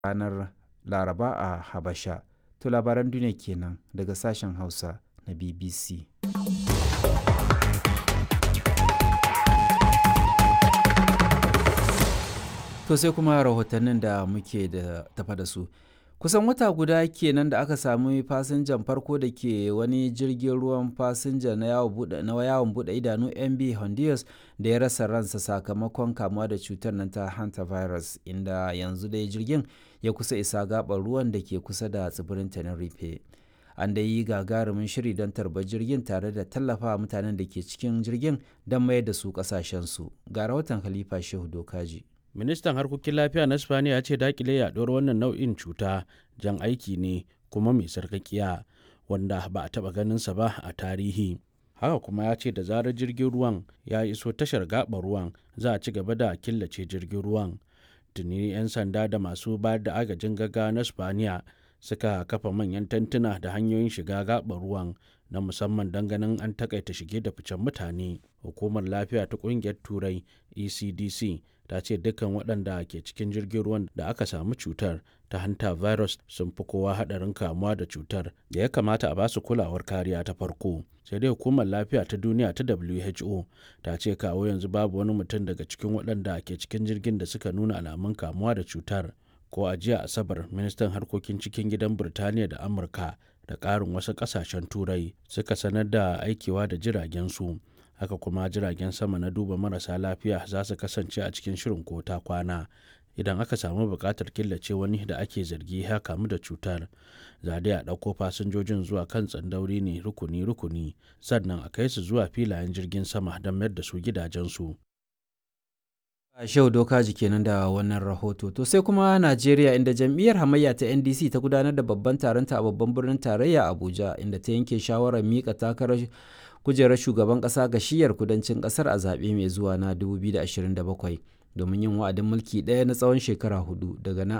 ranar laraba a habasha to labaran duniya kenan daga sashen hausa na bbc to sai kuma rahotannin da muke da tafa da su kusan wata guda kenan da aka sami fasinjan farko da ke wani jirgin ruwan fasinja na yawon bude idanu mb honduras da ya rasa ransa sakamakon kamuwa da cutar nan ta hantavirus inda yanzu dai jirgin ya kusa isa gabar ruwan da ke kusa da tsibirin tenerife an da yi gagarumin shiri don tarbar jirgin tare da tallafa mutanen da ke cikin jirgin don mayar da su kasashensu ga rahoton khalifa shehu dokaji ministan harkokin lafiya na spaniya ya ce dakile yaduwar wannan nau'in cuta jan aiki ne kuma mai sarkakiya wanda ba a taba ganinsa ba a tarihi haka kuma ya ce da zarar jirgin ruwan ya iso tashar gaɓar ruwan za a ci gaba da killace jirgin ruwan tuni 'yan sanda da masu bayar da agajin gaggawa na spaniya suka kafa manyan tantuna da hanyoyin shiga gaɓar ruwan na musamman don ganin an takaita shige da ficen mutane hukumar lafiya ta ƙungiyar turai ecdc ta ce dukkan waɗanda ke cikin jirgin ruwan da aka samu cutar ta hanta virus sun fi kowa haɗarin kamuwa da cutar da ya kamata a basu kulawar kariya ta farko sai dai hukumar lafiya ta duniya ta who ta ce kawo yanzu babu wani mutum daga cikin waɗanda ke cikin jirgin da suka nuna alamun kamuwa da cutar ko a jiya asabar ministan harkokin cikin gidan birtaniya da amurka da ƙarin wasu ƙasashen turai suka sanar da aikewa da jiragen su haka kuma jiragen sama na duba marasa lafiya za su kasance a cikin shirin ko ta kwana idan aka samu buƙatar killace wani da ake zargi ya kamu da cutar za dai a ɗauko fasinjojin zuwa kan tsandauri ne rukuni-rukuni sannan a kai su zuwa filayen jirgin sama don mayar da su gidajensu Shehu Dokaji kenan da wannan rahoto. To sai kuma Najeriya inda jam'iyyar hamayya ta NDC ta gudanar da babban taronta a babban birnin tarayya Abuja inda ta yanke shawarar mika takarar kujerar shugaban ƙasa ga shiyar kudancin ƙasar a zaɓe mai zuwa na 2027 domin yin wa'adin mulki ɗaya na tsawon shekara hudu daga nan